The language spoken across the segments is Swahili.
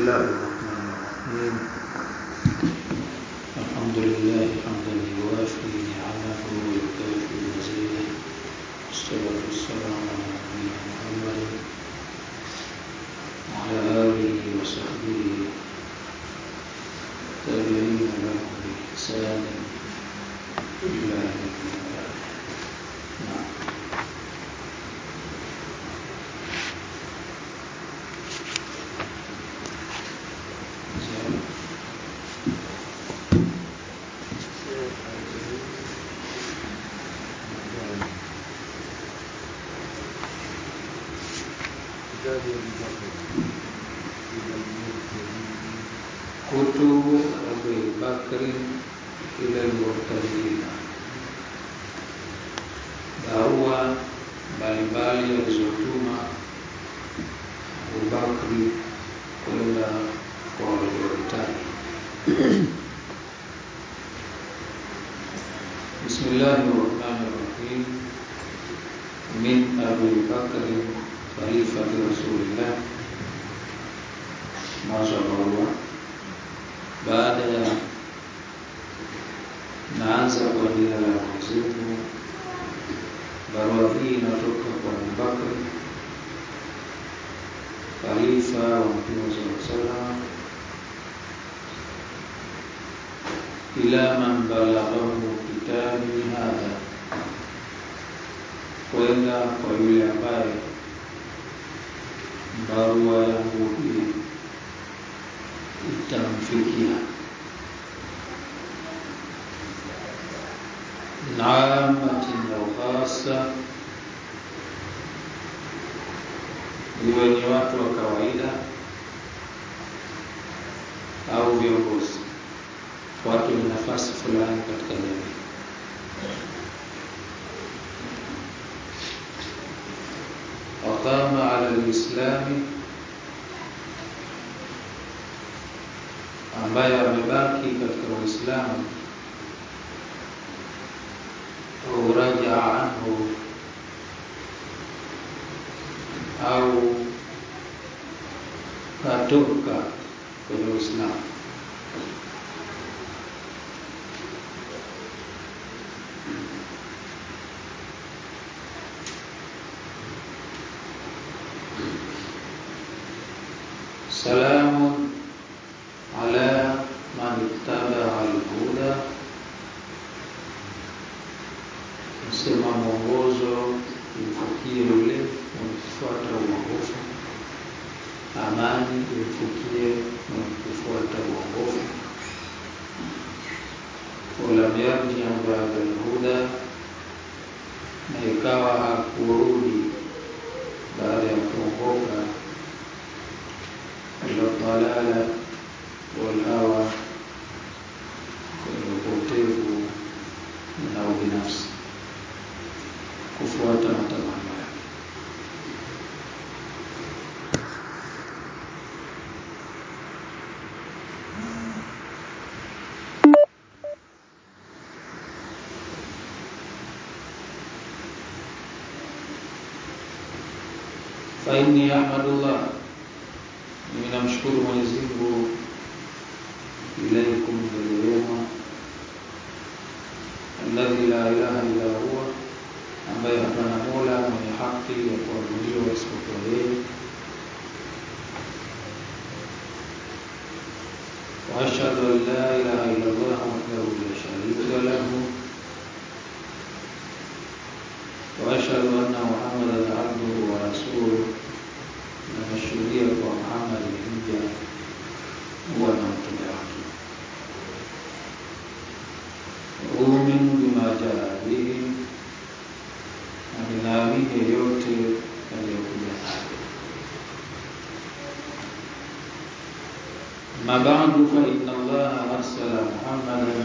الله الرحمن الرحيم الحمد لله حمدا يوافي نعمه ويكافئ مزيده والصلاة والسلام على نبينا محمد وعلى آله وصحبه تابعين له بإحسان إلى يوم القيامة نعم زين. كتب أبي بكر إلى المرتدين barua mbalimbali alizotuma Abubakri kwenda kwa waliohitaji. Bismillahi rahmani rahim. Min Abi Bakri khalifati Rasulillah, mwanzo wa barua. Baada ya naanza kwa jina la Mwenyezi Mungu Barua hii inatoka kwa Abubakar khalifa wa Mtume sallallahu alaihi wasallam, ila man balaghahu kitabi hadha, kwenda kwa yule ambaye barua yangu hii itamfikia. naamatin au khasa, iwe ni watu wa kawaida au viongozi, watu wenye nafasi fulani katika jamii. Waqama ala lislami, ambaye amebaki katika Uislamu au rajaa anhu au katoka kwenye Uislamu. Salamun ala man ittabaa al-huda Sema mwongozo imfikie yule mwenye kufuata uongofu, amani imfikie mwenye kufuata uongofu. Walam yarji bada lhuda, na ikawa hakurudi baada ya kuongoka, ila dalala walhawa, kwenye upotevu na ubinafsi kufuata matamanio yake. fa inni ahmadullah, mimi namshukuru Mwenyezi Mungu ilaikum mbele yenu, alladhi la ilaha illa huwa ambaye hapana mola mwenye haki ya kuabudiwa isipokuwa yeye. wa ashhadu an la ilaha illa Allah wahdahu la sharika lahu wa ashhadu anna Muhammadan abduhu wa rasuluhu, na nashuhudia kwa Muhammad ni mja wa na mtume wake. Uminu bima jaa bihi na ninaamini yote yaliyokuja nayo. Ma ba'du fa inna Allaha arsala Muhammadan,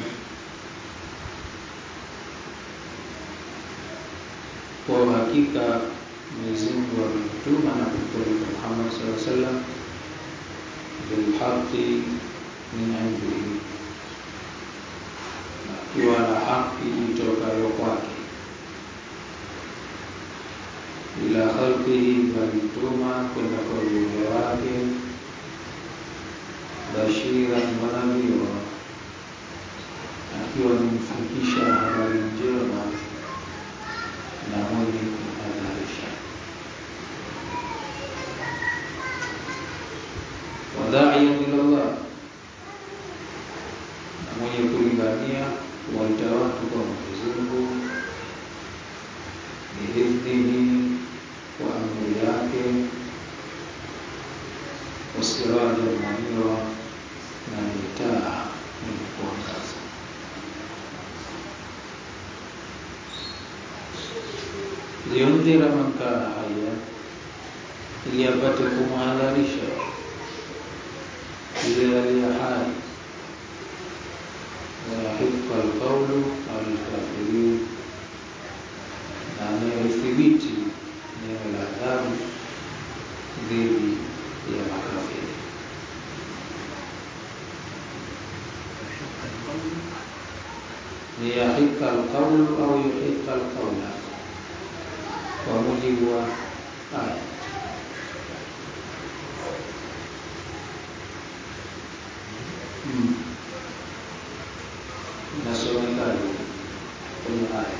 kwa hakika Mwenyezi Mungu amemtuma na kumpeleka Muhammad sallallahu alaihi wasallam bilhaqi min indihi, akiwa na haki itokayo kwake ila khalqihi, balituma kwenda kwa viumbe wake wadaiyan ila Allah, na mwenye kulingania kuwaita watu kwa Mwenyezi Mungu biidhnihi, kwa amri yake, wasiraja munira, na ni taa yenye kuangaza. liyundhira man kana haya, ili apate kumhadharisha yule aliye hai, wayahiqa alqaulu ala alkafirin, na anayethibiti neno la adhabu dhidi ya makafiri. Liyahiqa alqaulu au yuhiqa alqaula kwa mujibu wa aya. Hmm. Inasomekaje kwenye aya?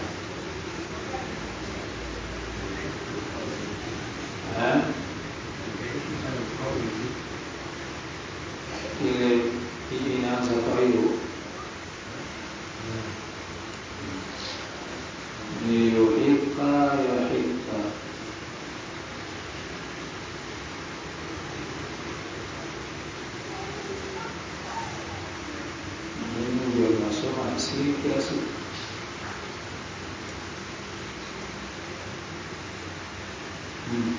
Eh? Ile hii inaanza kwa hiyo liyuhiqa yahiqa mimi ndio nasoma asili kila siku Hmm.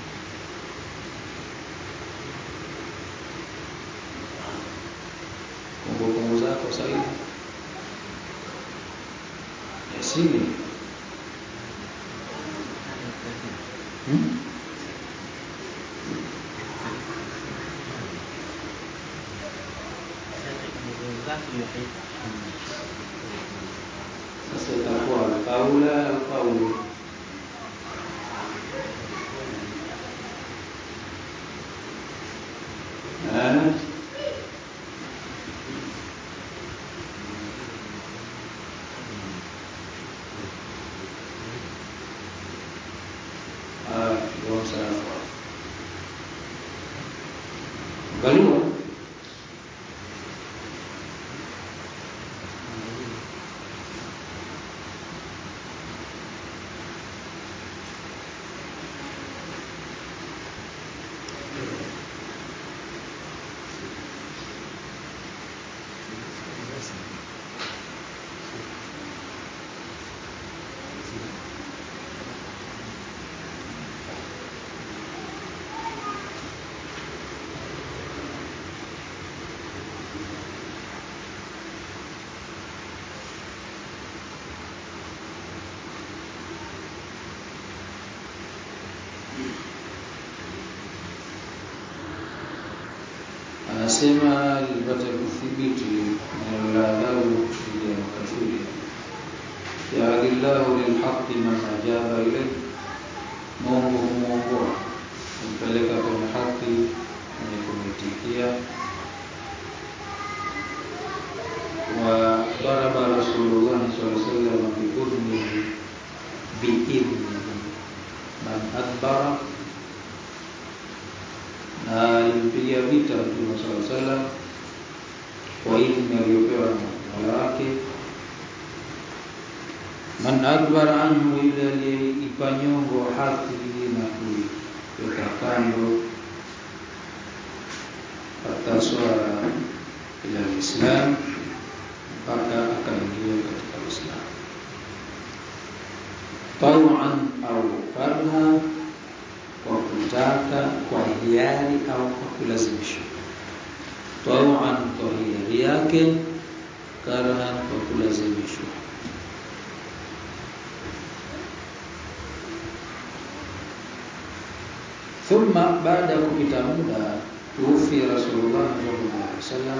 kumbukumbu zako sahihi asili Hmm? Sasa itakuwa alqaula alqaulu Eh? Ah, ndio sawa. Angaliwa anasema lipate kuthibiti neno la adhabu dhidi ya makafiri yaadillahu lilhaqi man ajaba ilayhi, Mungu humwongoa humpeleka kwenye haki mwenye kumitikia. wa daraba Rasulullah sallallahu alaihi wasallam biudhnihi biidhnihi man adbara na alimpiga vita Mtume sallallahu alaihi wasallam kwa idhni aliyopewa na Mola wake. Man adbara anhu, yule aliyeipa nyongo haki na kuiweka kando, hata swala ila Islam, mpaka akaingia katika Uislamu tawan au karha kwa kutaka kwa hiari au kwa kulazimishwa. Tawan kwa hiari yake, karhan kwa kulazimishwa. Thumma, baada ya kupita muda, tuufi Rasulullah sallallahu alaihi wasallam,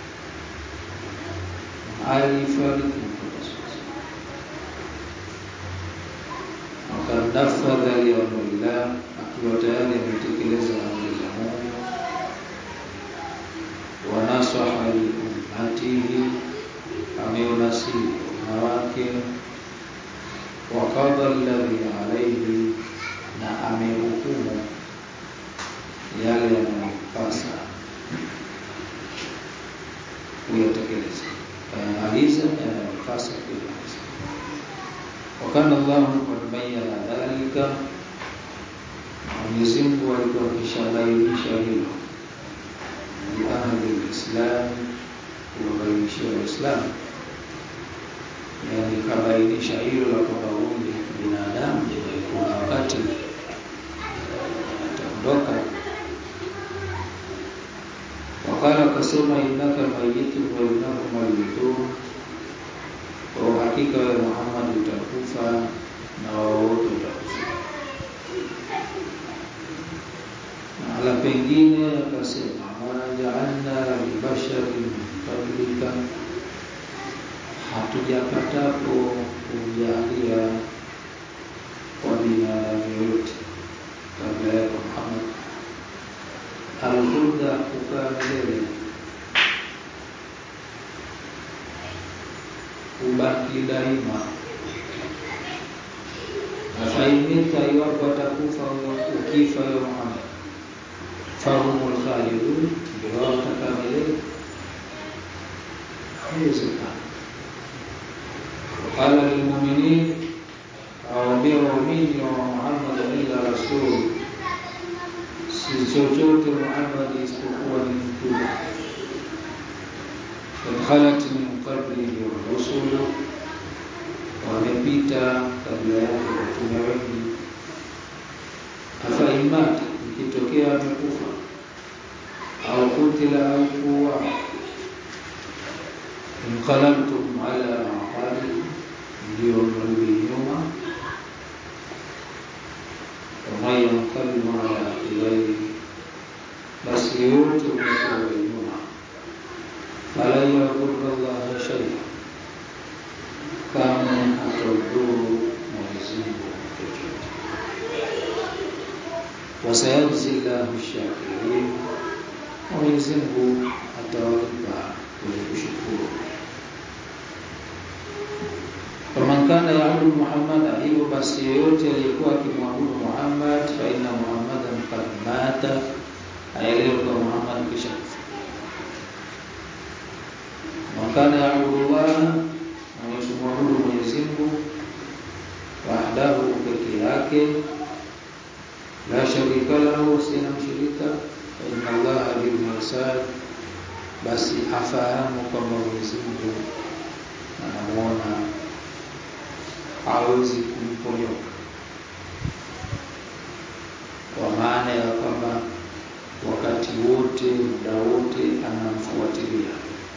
alifariki Mtume wakad nafadha liamrillah, akiwa tayari ametekeleza amri za Mungu, wa nasaha liummatihi, ameunasihi umma wake, wa qada alladhi alayhi, na amehukumu yale yanayompasa kumaliza yanayopasa kuyamaliza. Wakana Allahu qad bayyana dhalika, Mwenyezi Mungu alikuwa akishabainisha hilo liahli lislam, kuwabainishia Waislamu, yani kabainisha hilo la kwamba huyu ni binadamu, kuna wakati ataondoka. Wakala akasema, innaka mayitun wa innahum mayitun, kwa uhakika wewe Muhammad utakufa na wao wote utakufa. Mahala pengine akasema, ma jaalna libasharin qablika, hatujapatapo kujalia kwa binadamu yoyote kabla yako Muhammad alhuda kukaa milele kubaki daima. Afaimita, iwapo atakufa ukifa yo Muhammad, fahumul khalidun, ndio wao watakaa milele? Haiwezekana. Qala lilmuminin, awaambia waumini wa Muhammad illa rasul, si chochote Muhammad isipokuwa ni mtume kad khalat min qablihi rusulu, wamepita kabla yake watume wengi. Afa imata, ikitokea amekufa au kutila au kuwa, inqalabtum ala aqabikum, ndio mrudi nyuma. Waman yanqalibu ala aqibaihi, basi yote umekuwa nyuma falan yadhurra Allaha shay'a, kamwe hataudhuru Mwenyezi Mungu chochote. Wasayajzi llahu shakirin, Mwenyezi Mungu atawalipa wenye kushukuru. Faman kana yaabudu Muhammada, hivyo basi yeyote aliyekuwa akimwabudu Muhammad, fa inna Muhammadan qad mata, aelewe kwa Muhammad kisha kufa wakana yaabudu llaha, mwenye kumwabudu Mwenyezi Mungu wahdahu, peke yake, la sharika lahu, sina mshirika. Inna Allaha bil mirsad, basi afahamu kwamba Mwenyezi Mungu anamuona, hawezi kumponyoka, kwa maana ya kwamba wakati wote, muda wote anamfuatilia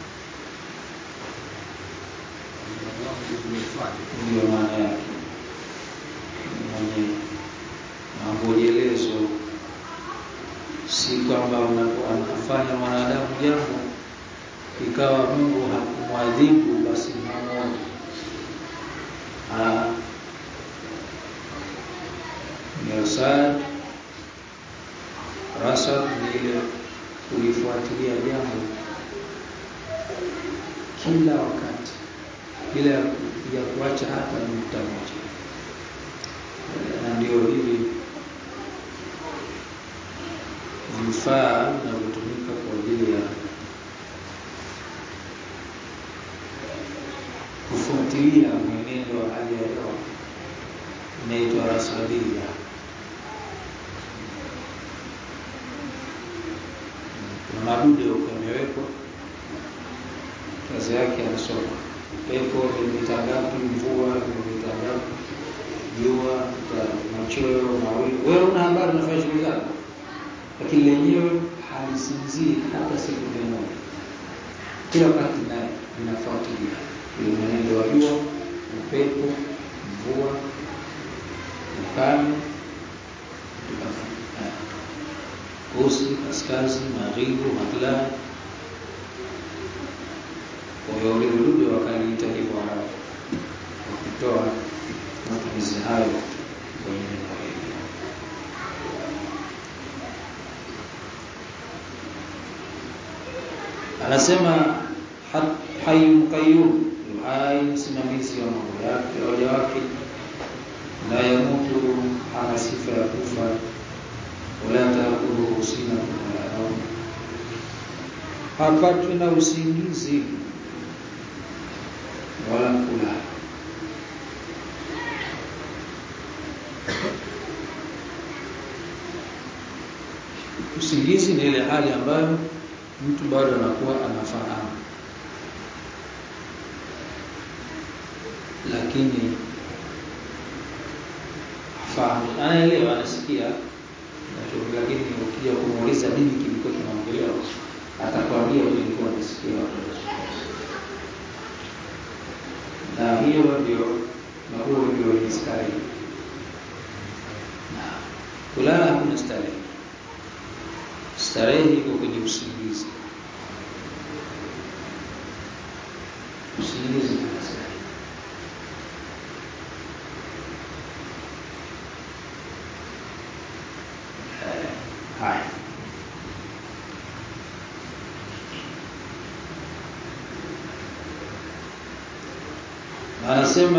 ndio maana yake mwenye mangojelezo, si kwamba anafanya mwanadamu jambo ikawa Mungu hakumwadhibu basi hamwoni. Mirsad, rasad ni ile kulifuatilia jambo kila wakati bila ya kuacha hata nukta moja, na ndio hivi vifaa vinavyotumika kwa ajili ya kufuatilia mwenendo wa hali ya hewa inaitwa rasadia. Kuna madude huko yamewekwa, kazi yake anasoma pepo milimita ngapi, mvua milimita ngapi, jua, machweo, mawingu. Wewe una habari, unafanya shughuli zako, lakini lenyewe halisinzii hata sekunde moja, kila wakati naye linafuatilia ule mwenendo wa jua, upepo, mvua, ukame, kusi, kaskazi, magharibi, magharibi kwa hiyo ule udude wakaliita hivyo Arabu, wakitoa matumizi hayo kwenye neno hili. Anasema hayyun qayyum, hai msimamizi wa mambo yake waja wake, la yamutu, hana sifa ya kufa, wala taakhudhuhu sinatun wala naum, hapatwi na usingizi wala kulala. Usingizi ni ile hali ambayo mtu bado anakuwa anafahamu, lakini hafahamu, anaelewa, anasikia, lakini ukija kumuuliza nini kilikuwa kinaongelewa, atakwambia nilikuwa nasikia watu na hiyo ndio na huo ndio ni starehe. Na kulala hakuna starehe, starehe iko kwenye usingizi. Usingizi ndio starehe. Haya, anasema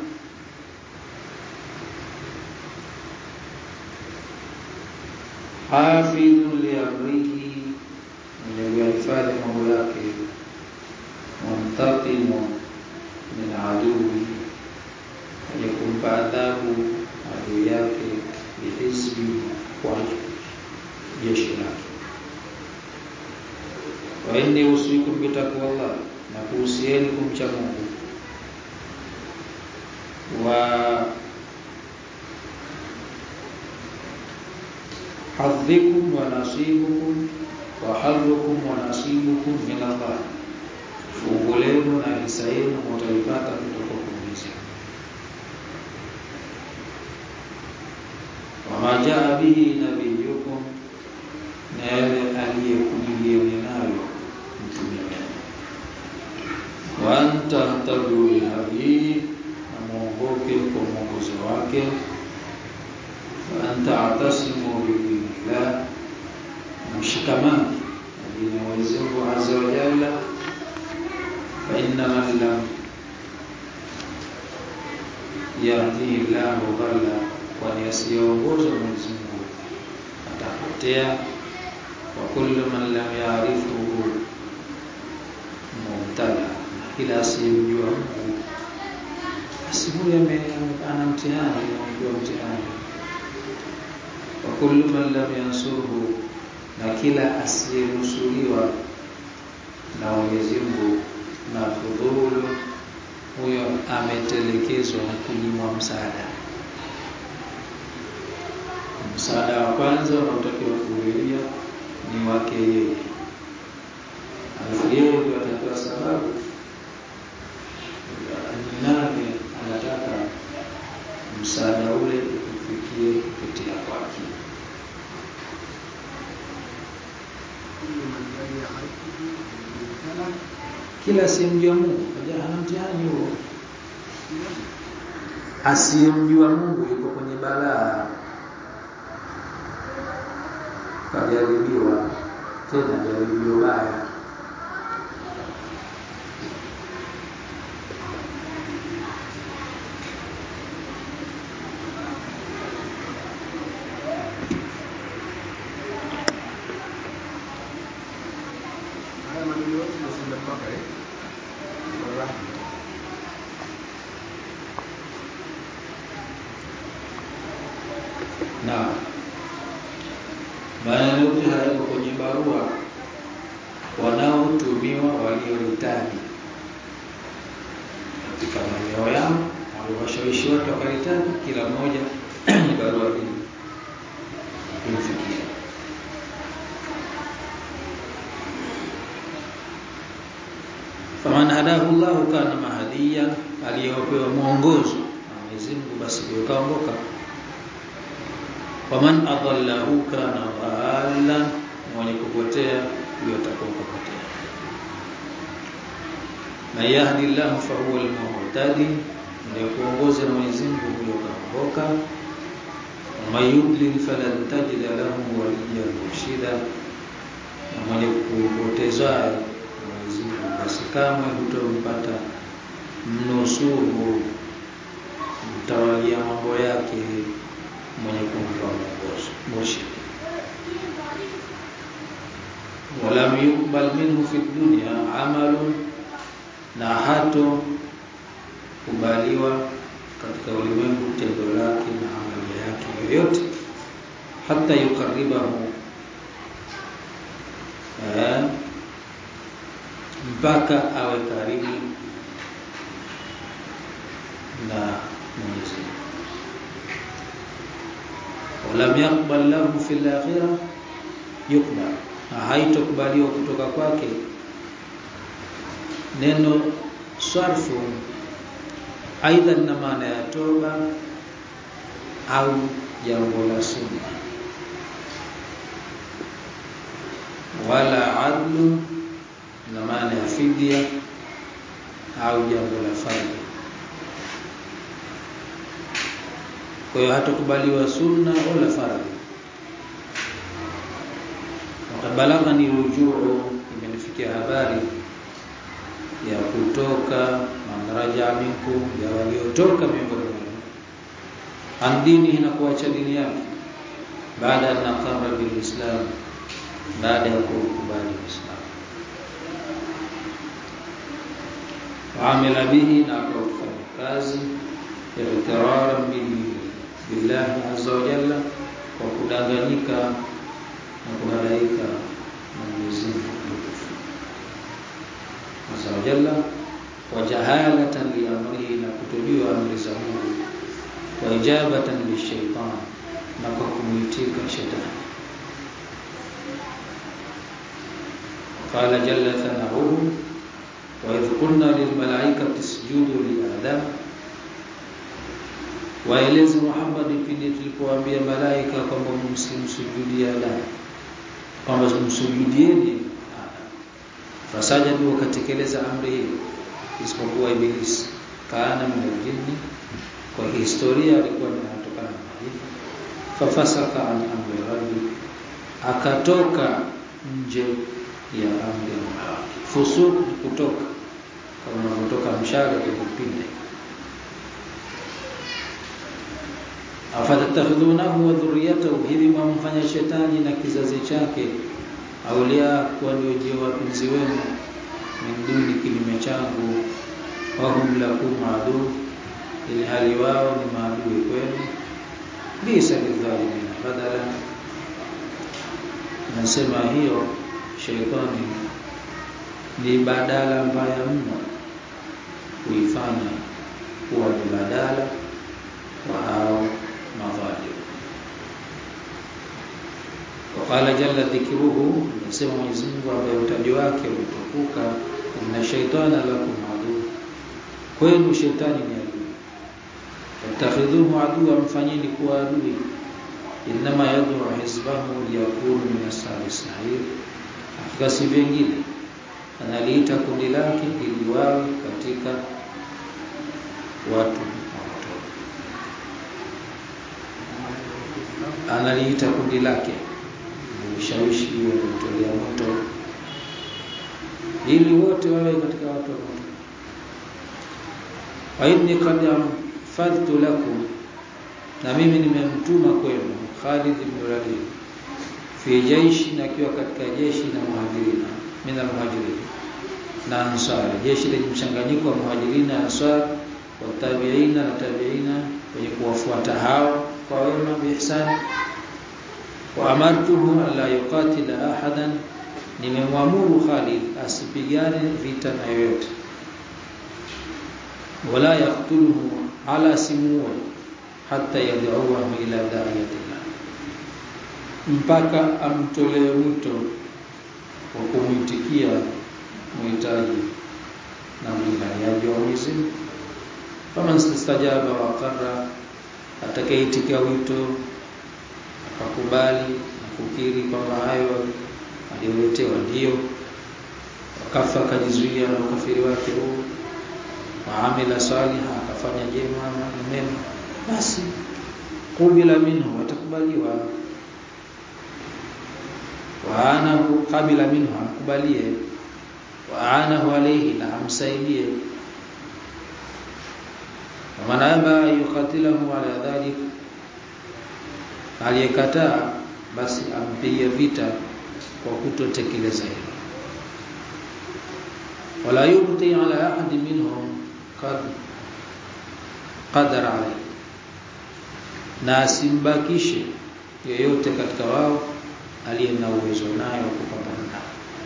hafidhu liamrihi, mwenye kuyahifadhi mambo yake, muntaqimu min adui, mwenye kumpa adhabu adui yake, bihizbi, kwa jeshi lake. Wa inni usikum bitaqwallah, na kuhusieni kumcha Mungu wa hadhikum wa nasibukum wa hadhukum wa nasibukum min Allah, fungu lenu na hisa yenu mutaipata kutoka kwa Mwenyezi wama jaa bihi nabiyukum, na yale aliyekujulieni nayo mtume wenu, wa antahtadu bihadihi muongoke kwa mwongozo wake, wa anta'tasimu bidinillah, mshikamani na dini ya Mwenyezi Mungu azza wa jalla, fa inna man lam yahdihi llahu dhalla, kwani asiyeongoza Mwenyezi Mungu atapotea. Wa kullu man lam ya'rifuhu mubtala, kila asiyemjua Mungu basi huyo ana mtihani, amepewa mtihani. Wa kullu man lam yansurhu, na kila asiyenusuriwa na Mwenyezi Mungu na fudhulu, huyo ametelekezwa na kunyimwa msaada. Msaada wa kwanza unaotakiwa kuulilia ni wake yeye, alafu yeye ndio atapewa sababu nani anataka msaada ule ufikie kupitia kwake. Kila asiyemjua Mungu hana mtihani huo. Asiyemjua Mungu yuko kwenye balaa, kajaribiwa tena jaribio baya. na maneno yote hayako kwenye barua wanaotumiwa waliohitaji katika maeneo yao, waliwashawishi watu wakahitaji, kila mmoja ni barua hii imfikia. Faman hadahu llahu kana mahadiya, aliyopewa mwongozo na Mwenyezi Mungu basi ndio kaongoka waman adallahu kana dhalla, mwenye kupotea huyo atakuwa kupotea. Man yahdi llahu fahuwa almuhtadi, mwenye kuongoza na Mwenyezi Mungu huyo kaongoka. Waman yudlil falan tajida lahu waliyan murshida, na mwenye kupotezaye Mwenyezi Mungu basi kamwe hutompata mnusuru mtawalia mambo yake mwenye kumpa mwongozo murshid. Walam yuqbal minhu fi dunya amalun, na hato kubaliwa katika ulimwengu tendo lake na amali yake yoyote hata yukaribahu eh, mpaka awe karibu na Mwenyezi Mungu. Walam yaqbal lahu fil akhirah yukbal, na haitokubaliwa kutoka kwake. Neno sarfu aidha lina maana ya toba au jambo la sunna, wala adlu na maana ya fidia au jambo la fardhi. Kwa hiyo hatakubaliwa sunna wala fardhi. Wakabalagha ni rujuu, imenifikia habari ya kutoka manraja minkum, ya waliotoka miongoni mwenu an dinihi, na kuacha dini yake, baada ya naqara bilislam, baada ya kukubali Uislamu waamila bihi na akaufanya kazi iqtiraran bihi billahi azza wa jalla, kwa kudanganyika na kuhadaika na Mwenyezi Mungu mtukufu azza wa jalla, wa jahalatan li amrihi, na kutojua amri za Mungu, wa ijabatan lishaitan, na kwa kumwitika shetani. Qala jalla thanauhu wa idh qulna lilmalaikati isjudu li adam waeleze Muhammad pindi tulipowaambia malaika kwamba msimsujudie Adam, kwamba msujudieni Adam. Fasajadu, wakatekeleza amri hiyo, isipokuwa Ibilisi, kana min aljinni, kwa historia alikuwa anatokana na majini. Fafasaka an amri rabbi, akatoka nje ya amri ya Mola wake. Fusuq kutoka, kama unavyotoka mshale kwenye upinde afatatakhidhunahu wa dhurriyatahu, hivi mwamfanya shetani na kizazi chake aulia kuwa ndio ndio wapenzi wenu, min duni, kinyume changu, wahum lakum adu, ili hali wao ni maadui kwenu. Bisa lidhalimina badala, nasema hiyo shetani ni badala mbaya mno kuifanya kuwa ni badala wa hao madhalim. Waqala jalla dhikruhu, anasema Mwenyezi Mungu ambaye utaji wake umetukuka, inna shaitana lakum adu, kwenu shetani ni adui. Wattakhidhuhu aduwa, mfanyeni kuwa adui. Innama yad'u hizbahu liyakunu min ashabi sa'ir, hakika si vingine analiita kundi lake ili wawe katika watu analiita kundi lake ushawishi wanaotolea moto ili wote wawe katika watu wa moto. Wa inni qad anfadhtu lakum, na mimi nimemtuma kwenu Khalid ibn Walid fi jaishi, na akiwa katika jeshi na muhajirina min almuhajirin na ansari, jeshi lenye mchanganyiko wa muhajirina na ansar wa tabiina na tabiina wenye kuwafuata hao kwa wema biihsani wa amartuhu alla yuqatila ahadan, nimemwamuru Khalid asipigane vita na yoyote, wala yaktuluhu, ala simuwe, hata yad'uwahu ila da'iyatillah, mpaka amtolee mwito wa kumwitikia muhitaji na mlinganiaji wa Mwenyezi Mungu. Faman istajaba wa qarra, atakayeitikia wito akakubali na kukiri kwamba hayo aliyoletewa ndiyo, wakafa akajizuia na ukafiri wake huu, waamila saliha, akafanya jema na mema, basi kubila minhu, atakubaliwa. Waanahu kabila minhu, amkubalie. Waanahu alaihi, na amsaidie. Waman aba yukatilahu ala dhalik aliyekataa basi ampige vita kwa kutotekeleza hilo. Wala yubti ala ahadi minhum kad qadara alayhi na asimbakishe yeyote katika wao aliye na uwezo nayo kupambana nao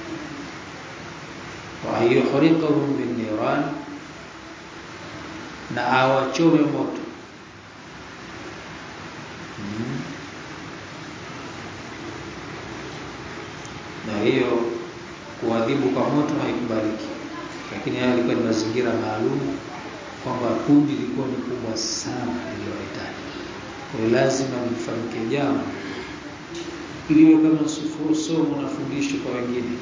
wa yuhriqahum bin niran na awachome moto hmm. na hiyo kuadhibu kwa moto haikubaliki lakini haya yalikuwa ni mazingira maalum kwamba kundi lilikuwa ni kubwa sana lililohitaji kwa lazima lifanyike jambo iliwe kama somo na fundisho kwa wengine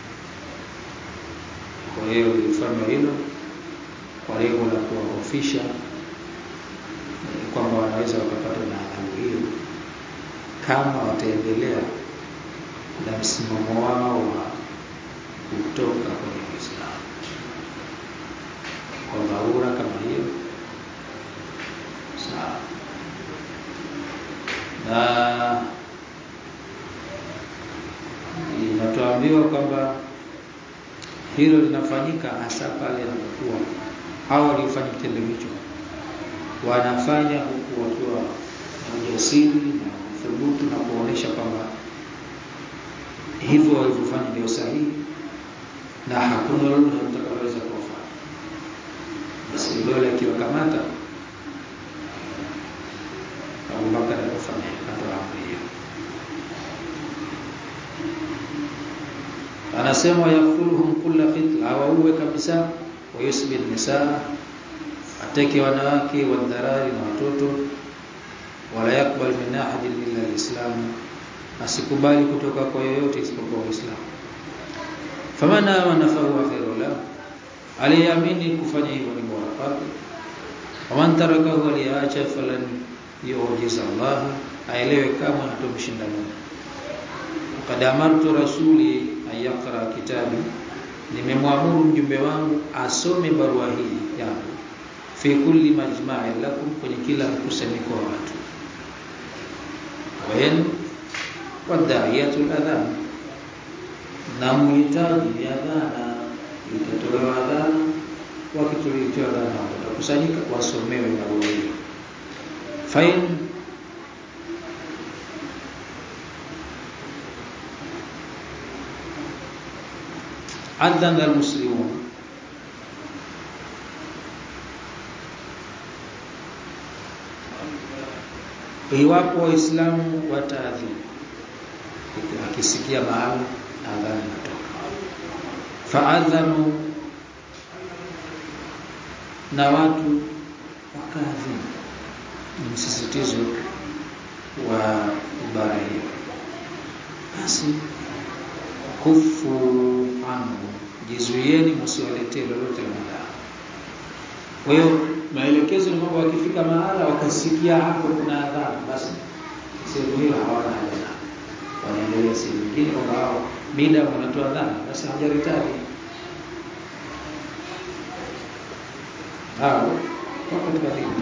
kwa hiyo lilifanywa hilo kwa lengo la kuwahofisha kwamba wanaweza wakapata na adhabu hiyo kama wataendelea na msimamo wao wa kutoka kwenye Uislamu kwa dharura kama hiyo sawa na inatuambiwa kwamba hilo linafanyika hasa pale inapokuwa hao waliofanya kitendo hicho wanafanya huku wakiwa na ujasiri na thubutu na kuonesha kwamba hivyo walivyofanya ndio sahihi na hakuna lolote mtakaloweza kuwafanya. Basi dola akiwakamata Abubakar alifanya akatoa amri hiyo. Anasema yakuluhum kulla fitla, awauwe kabisa, wayusbi nisaa, ateke wanawake wadharari na watoto, wala yakbal min ahadin illa alislamu asikubali kutoka kwa yoyote isipokuwa Uislamu. Famana amana fahuwa khairu lahu, aliyeamini kufanya hivyo ni bora kwake. Waman tarakahu, aliyeacha falan yujiza Allah, aelewe kama hatomshinda Mungu. Qad amartu rasuli ayaqra kitabi, nimemwamuru mjumbe wangu asome barua hii yangu fi kulli majma'in lakum, kwenye kila mkusanyiko wa watu wayen wadaiyatul adhan na muhitaji ni adhana itatolewa adhana wakituletewa adhana watakusanyika wasomewe barua hiyo fain adhana almuslimun iwapo waislamu wataadhimu akisikia mahali adhana inatoka faadhanu na watu wakaadhimu ni msisitizo wa ibara hiyo basi kufu anhu jizuieni msiwaletee lolote la madhara kwa hiyo maelekezo ni kwamba wakifika mahala wakasikia hapo kuna adhana basi sehemu hiyo hawana haja wanaendelea sehemu nyingine kwamba hao mida wanatoa adhana basi hawajaritadi hao wako katika dini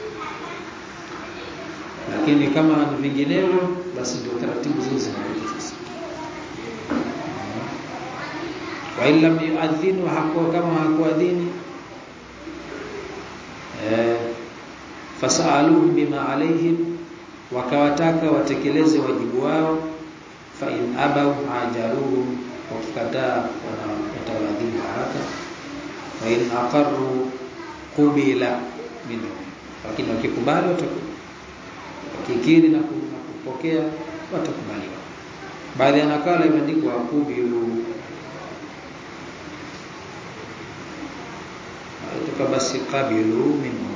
lakini kama ni vinginevyo basi ndio taratibu zile zinarudi sasa wa illam yuadhinu hakuwa kama hakuadhini eh fasaluhum bima alaihim wakawataka watekeleze wajibu wao fa in abaw ajaruhum wakikataa watawadhibu haraka wa in aqarru qubila minhum lakini wakikubali wakikiri na kupokea watakubaliwa baadhi ya nakala imeandikwa qubilu kutoka basi qabilu minhum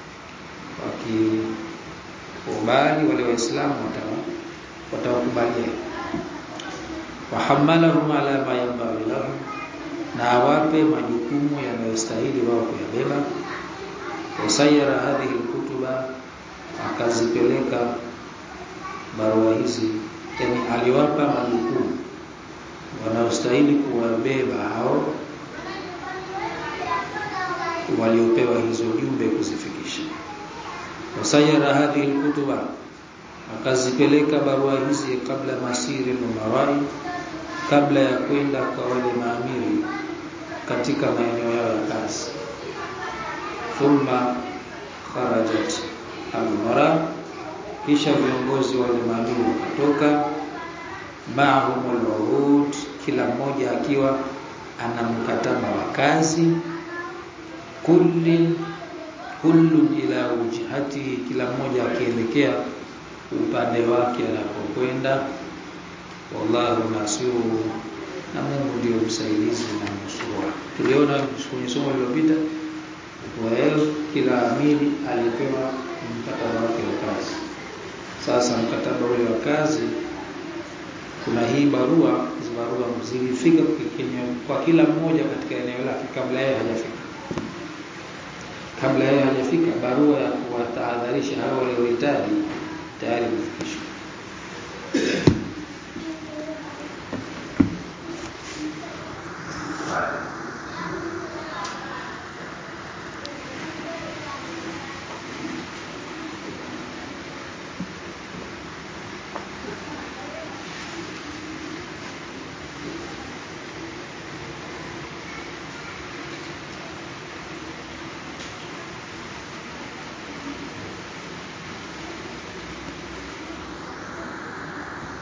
wakikubali wale waislamu watawakubalia wahamalahum ala ma yanbaghi lahum na awape majukumu yanayostahili wao kuyabeba wasayara hadhihi alkutuba akazipeleka barua hizi yani aliwapa majukumu wanaostahili kuwabeba hao waliopewa hizo jumbe kuzifikisha wasayara hadhihi alkutuba akazipeleka barua hizi kabla masiri numarai kabla ya kwenda kwa wale maamiri katika maeneo yao ya kazi thumma kharajat al-umara kisha viongozi wale maadui wakatoka ma'humul urud kila mmoja akiwa ana mkataba wa kazi kullin kullun ila wujhati kila mmoja akielekea upande wake anapokwenda wallahu nasiru na Mungu ndio msaidizi na mnusura tuliona kwenye somo lililopita kwa kila amiri alipewa mkataba wake wa kazi sasa mkataba ule wa kazi kuna hii barua barua zilifika kwa kila mmoja katika eneo lake kabla yeye hajafika kabla yeye hajafika barua ya kuwatahadharisha hao waliohitaji